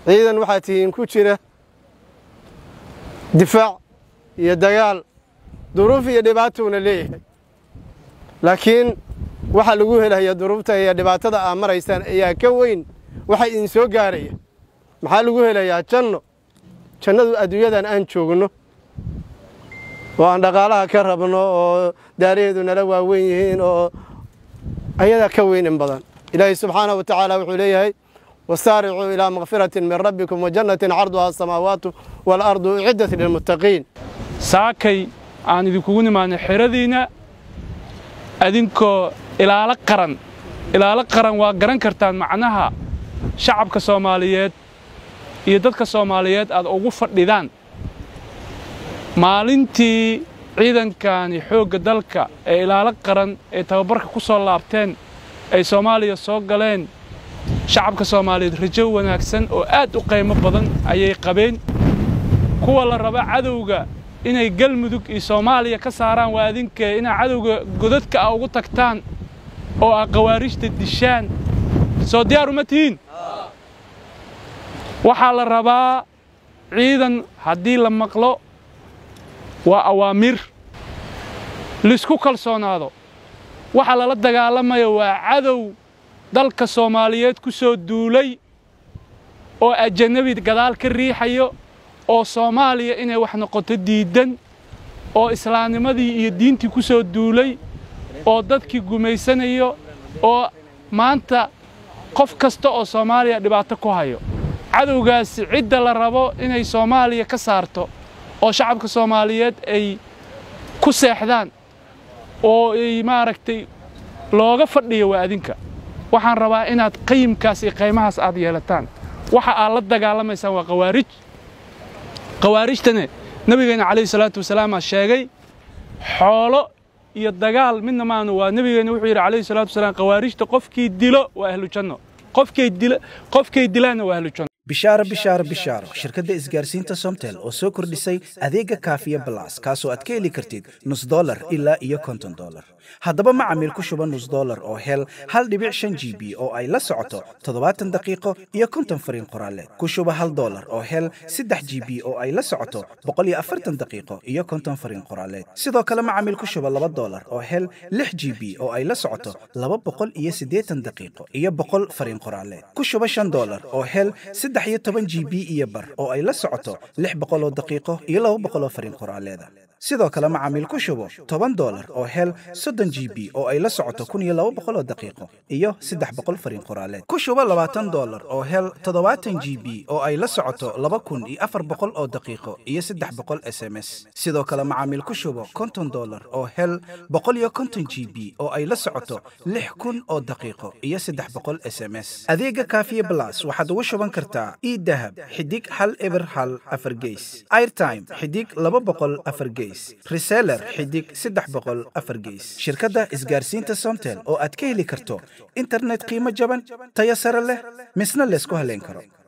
ciidan waxaa tihiin ku jira difaac iyo dagaal duruuf iyo dhibaatowna leeyahay laakiin waxa lagu helaya duruufta iyo dhibaatada aa maraysaan ayaa ka weyn waxa idin soo gaaraya maxaa lagu helayaa janno jannadu adduunyadan aan joogno oo aan dhaqaalaha ka rabno oo daaraheedu nala waaweyn yihiin oo ayadaa ka weyn in badan ilaahay subxaanahu wa tacaala wuxuu leeyahay wasaaricuu ilaa makfiratin min rabbikum wajannatin carduhaa asamaawaatu waalardu uciddat lilmuttaqiin saakay aan idinkugu nimaadnay xeradiinna adinkoo ilaalo qaran ilaalo qaran waa garan kartaan macnaha shacabka soomaaliyeed iyo dadka soomaaliyeed aad ugu fadhidaan maalintii ciidankani xoogga dalka ee ilaalo qaran ee tababarka ku soo laabteen ay soomaaliya soo galeen shacabka soomaaliyeed rajo wanaagsan oo aad u qiimo badan ayay qabeen kuwa la raba cadowga inay galmudug iyo soomaaliya ka saaraan waa adinkee inaa cadowga godadka ah ugu tagtaan oo aa khawaarijta dishaan soo diyaar uma tihiin waxaa la rabaa ciidan haddii la maqlo waa awaamiir laisku kalsoonaado waxa lala dagaalamayo waa cadow dalka soomaaliyeed ku soo duulay oo ajanabi gadaal ka riixayo oo soomaaliya inay wax noqoto diiddan oo islaamnimadii iyo diintii ku soo duulay oo dadkii gumaysanayo oo maanta qof kasta oo soomaaliya dhibaato ku hayo cadowgaasi cidda la rabo inay soomaaliya ka saarto oo shacabka soomaaliyeed ay ku seexdaan oo ay maaragtay looga fadhiyo waa adinka waxaan rabaa inaad qayimkaas iyo qaymahaas aad yeelataan waxa aad la dagaalamaysaan waa khawaarij khawaarijtane nebigeenna calayhi salaatu wasalaam aa sheegay xoolo iyo dagaal midna maanu waa nebigeenna wuxuu yidhi calayhi salaatu wasalaam khawaarijta qofkii dilo waa ahlu janno qofkay dila qofkay dilaanna waa ahlu janno bishaaro bishaaro bishaaro shirkadda isgaarsiinta somtel oo soo kordhisay adeega kaafiya balas kaasoo aad ka heli kartid nus dolar ilaa iyo konton dolar haddaba macamiil ku shuba nus dolar oo hel hal dhibic shan g b oo ay la socoto toddobaatan daqiiqo iyo konton fariin qoraaleed ku shuba hal dolar oo hel saddex g b oo ay la socoto boqol iyo afartan daqiiqo iyo konton fariin qoraaleed sidoo kale macamiil ku shuba laba dolar oo hel lix g b oo ay la socoto laba boqol iyo siddeetan daqiiqo iyo boqol fariin qoraaleed ku shuba shan dolar oo hel saddex iyo toban g b iyo bar oo ay la socoto lix boqol oo daqiiqo iyo laba boqol oo fariin qoraaleeda sidoo kale macaamiil ku shubo toban dolar oo hel soddon g b oo ay la socoto kun iyo laba boqol oo daqiiqo iyo saddex boqol fariin qoraaleed ku shubo labaatan dolar oo hel toddobaatan g b oo ay la socoto laba kun iyo afar boqol oo daqiiqo iyo saddex boqol s m s sidoo kale macaamiil ku shubo konton dolar oo hel boqol iyo konton g b oo ay la socoto lix kun oo daqiiqo iyo saddex boqol s m s adeega kaafiye blas waxaad ugu shuban kartaa idahab xidig hal eber hal afar geys airtime xidig laba boqol afar geys reseller xidig saddex boqol afar geys shirkadda isgaarsiinta somtel oo aad ka heli karto internet qiimo jaban tayo sare leh misna laysku haleyn karo